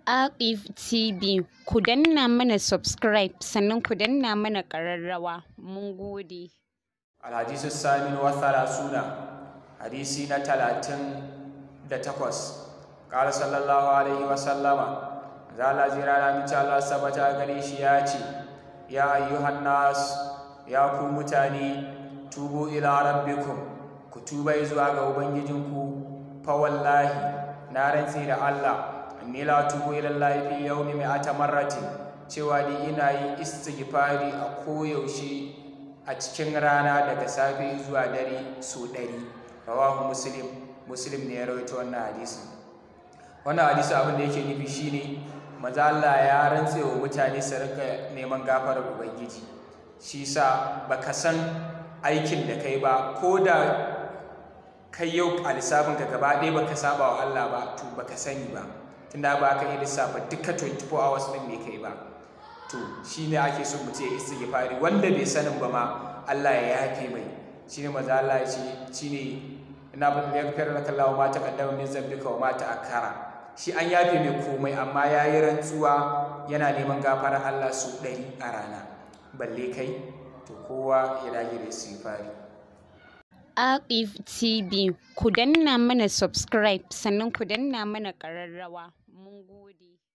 Aqif TV ku danna mana subscribe sannan ku danna mana ƙararrawa mun gode. الحديث الثامن والثلاثون حديثي نتلاتين دتكوس قال صلى الله عليه وسلم زال زرانا من الله سبتا غريش ياتي يا أيها الناس يا كومتاني توبوا إلى ربكم كتوبا إزواغ وبنجنكو فوالله نارن سير الله إني لا توبوا إلى الله في يوم مئة مرة cewa ni ina yin istighfari a koyaushe a cikin rana daga safe zuwa dare so ɗari rawahu muslim muslim ne ya rawaito wannan hadisi wannan hadisi abin da yake nufi shine maza Allah ya rantse wa mutane su rika neman gafarar ubangiji shi sa baka san aikin da kai ba ko da kai yau a lissafin ka gaba ɗaya baka saba wa Allah ba to baka sani ba tunda ba ka iya lissafa duka 24 hours ɗin me kai ba to shi ne ake so mutum ya istighfari wanda bai sanin ba ma Allah ya yafe mai shi ne maza Allah ya ce shi ne ina ba da yakfir laka Allah ma taqaddama min zambika wa ma ta'akkara shi an yafe mai komai amma ya yi rantsuwa yana neman gafarar Allah su ɗari a rana balle kai to kowa ya dage da istighfari Aqif TV ku danna mana subscribe sannan ku danna mana ƙararrawa mun gode.